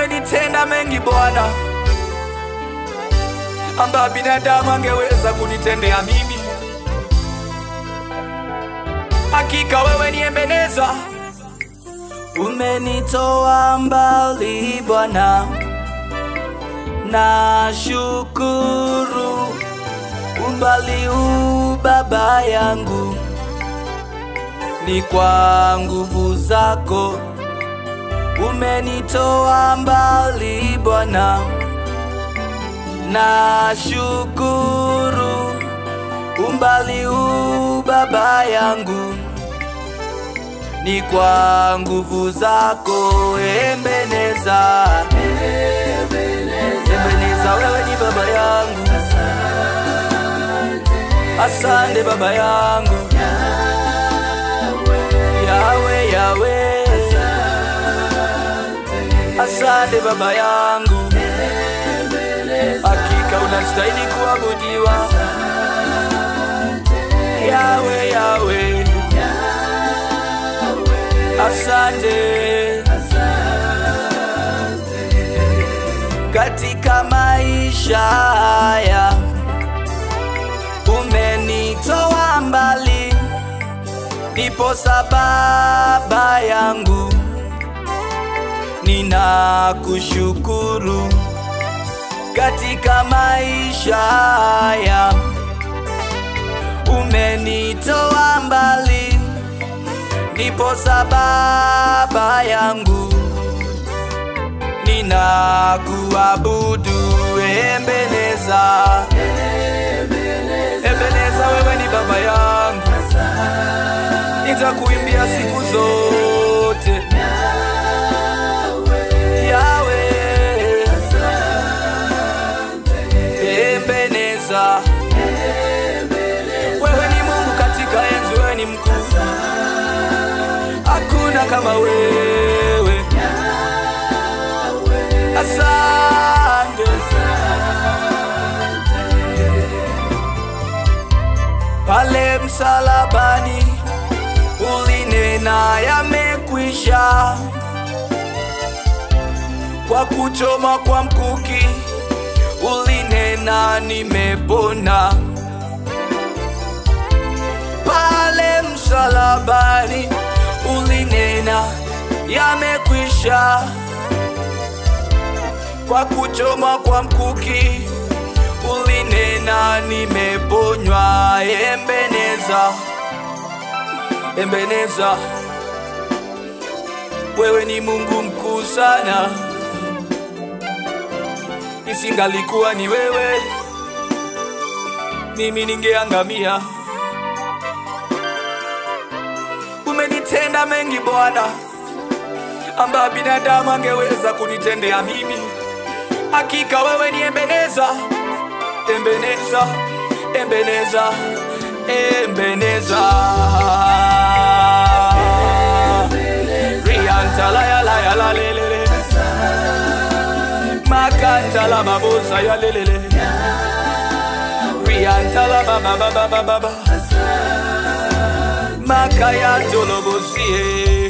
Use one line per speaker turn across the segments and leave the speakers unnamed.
umenitenda mengi Bwana, ambayo binadamu angeweza kunitendea mimi. Hakika wewe ni Ebeneza, umenitoa mbali Bwana, na shukuru umbali huu baba yangu, ni kwa nguvu zako umenitoa mbali Bwana, na shukuru umbali huu baba yangu, ni kwa nguvu zako Ebeneza. Ebeneza, wewe ni baba yangu, asante baba yangu, Yawe Yawe, asante baba yangu, hakika unastahili kuabudiwa Yawe Yawe, asante katika maisha haya umenitoa mbali, ndipo sababa yangu ninakushukuru katika maisha haya umenitoa mbali, ndipo sababa yangu ninakuabudu Ebeneza. Ebeneza, wewe ni baba yangu, nitakuimbia siku zote Yawe. Ebeneza, wewe ni Mungu katika enzi, wewe ni mkuu, hakuna kama wewe. Asante, pale msalabani ulinena yamekwisha, kwa kuchoma kwa mkuki ulinena nimepona. Pale msalabani ulinena yamekwisha kwa kuchoma kwa mkuki ulinena nimeponywa. Ebeneza, Ebeneza, wewe ni Mungu mkuu sana, isingalikuwa ni wewe mimi ningeangamia. Umenitenda mengi Bwana, ambayo binadamu angeweza kunitendea mimi. Hakika wewe ni Ebeneza, Ebeneza, Ebeneza, Ebeneza. Rianta la ya la ya la lelele. Makanta la babosa ya lelele. Rianta la ba ba ba ba ba ba ba. Makaya tolobosie.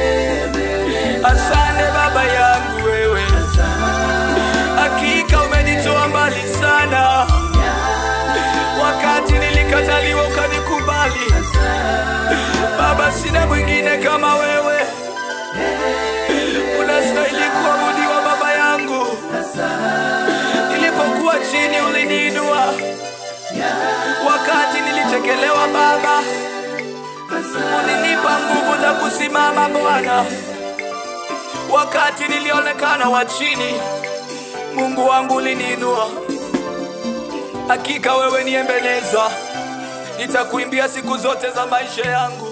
Asante baba yangu wewe hakika umenitoa mbali sana. Wakati nilikataliwa ukanikubali Baba, sina mwingine kama wewe, unastahili kuabudiwa Baba yangu. Nilipokuwa chini uliniinua, wakati nilichekelewa Baba, ulinipa nguvu za kusimama Bwana. Wakati nilionekana wa chini Mungu wangu uliniinua. Hakika wewe ni Ebeneza, nitakuimbia siku zote za maisha yangu.